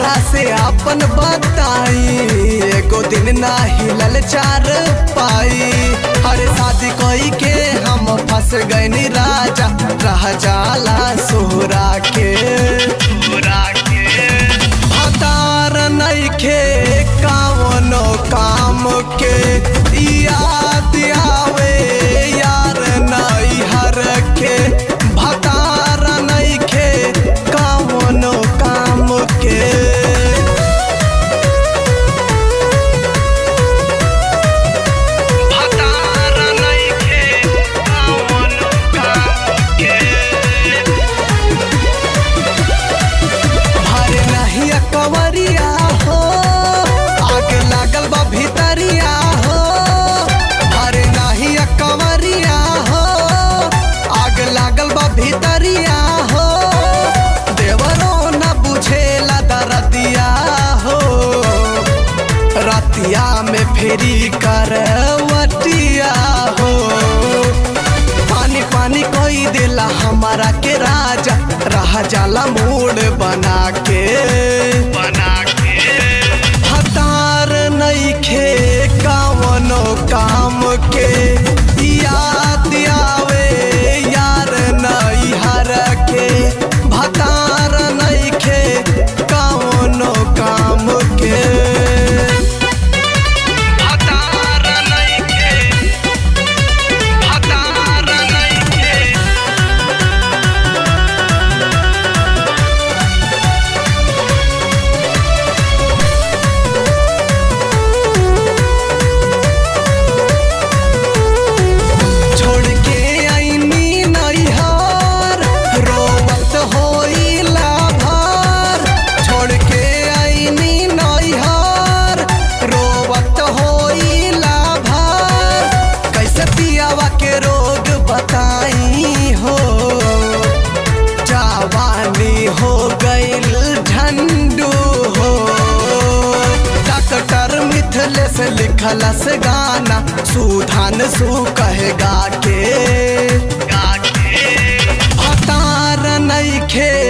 केकरा से अपन बताई एगो दिन ना हिलल चार पाई अरे शादी कोई के हम फंस गईनी राजा रह जाला सोहरा के हतार नइखे कावनो काम के याद आवे यार नैहर के भतार नइखे कावनो काम के भतार नइखे कावनो काम के भरे नहीं कवरिया हो आगे लागल बा भितरिया हो भरे नहीं कवरिया हो आगे लागल बा भितरिया हो देवरो न बुझेला दरदिया हो रतिया में फेरी करवटिया हो पानी पानी कोई दिला हमारा के राजा रह जाला मूड बना के बना के हतार नइखे कावनो काम के याद आवे यार नैहर के भतार नइखे कावनो काम के भतार नइखे भतार नइखे छोड़ के आईनी नैहर रोवत होइला भर छोड़ के आईनी नैहर रोवत होइला भर कैसे पियावा के रोग बताई हो जवानी हो गईल झंडू हो डॉक्टर मिथलेस लिखलस गाना सुधान सु कहेगा के हतार नइखे